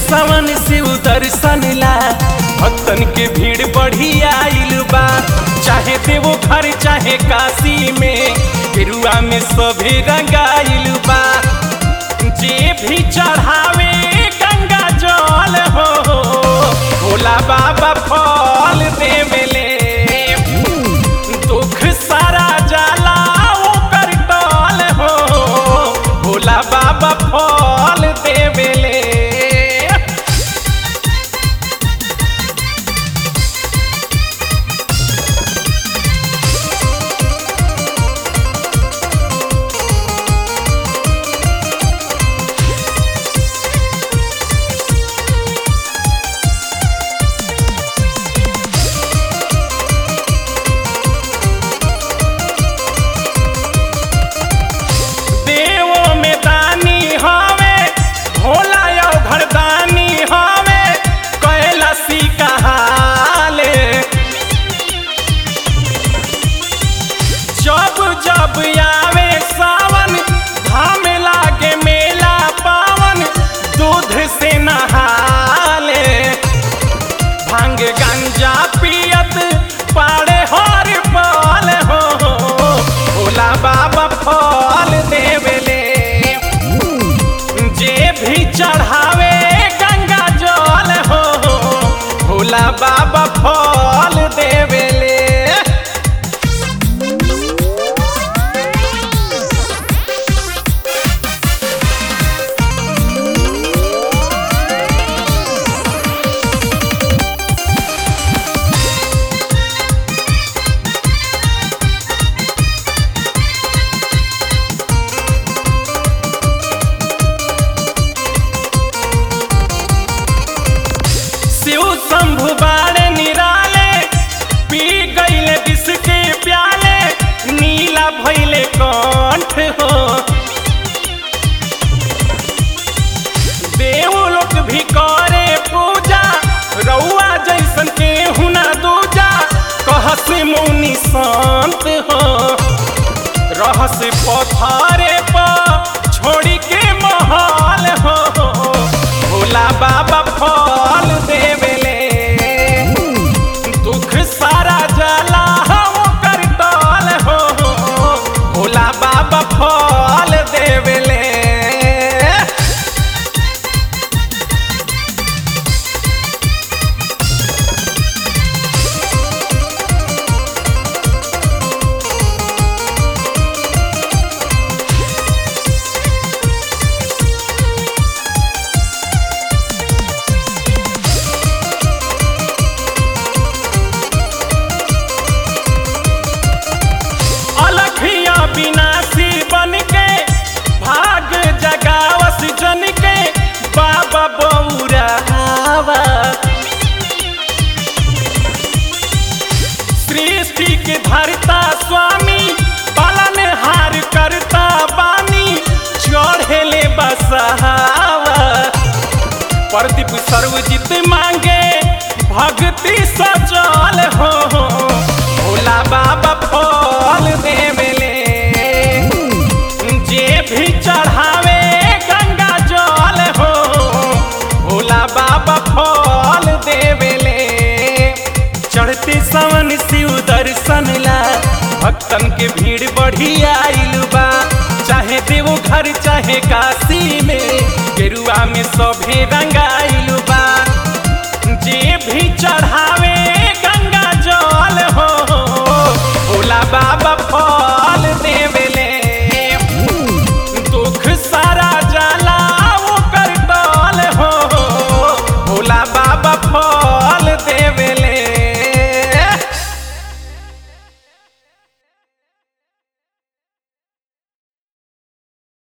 सावन शिव दर्शन ला भक्तन के भीड़ बढ़ी आइल बा चाहे देवो घर चाहे काशी में गेरुआ में सभे रंगाइल बा जे भी चढ़ावे गंगा जल हो भोला बाबा फल देवेले दुख सारा जाला ओकर टल हो भोला बाबा फल देवेले देवो में दानी हवे भोला यो घरदानी हवे कैलासी कहाले जब जब आवे सावन धाम लागे मेला पावन दूध से नहाले भांग गंजा पियत पाड़े हर पाल हो भोला बाबा फल देवेले जे भी चढ़ावे गंगा जल हो भोला बाबा फल देवेले शिव शंभु बाड़े निराले पी गईले विष के प्याले नीला भैले कंठ हो देव लोग भी करे पूजा रउआ जैसन के हुना दूजा कहस मुनि शांत हो रहस पथारे पर छोड़ी के महल हो भोला बाबा फल देवेले दुख सारा जला हम कर टल हो भोला बाबा फल देवेले अलखिया विनाशी बन के भाग जगावस जन के बाबा बौरावा सृष्टि के धरता स्वामी पालन हार करता बानी चढ़ेले बसहावा प्रदीप सर्वजित मांगे भक्ति सजल हो भोला बाबा फल देवेले जे भी चढ़ावे गंगा जल हो भोला बाबा फल देवेले चढ़ते सावन शिव दर्शन ला भक्तन के भीड़ बढ़ी आइल बा चाहे देवो घर चाहे काशी में गेरुआ में सभे रंगाई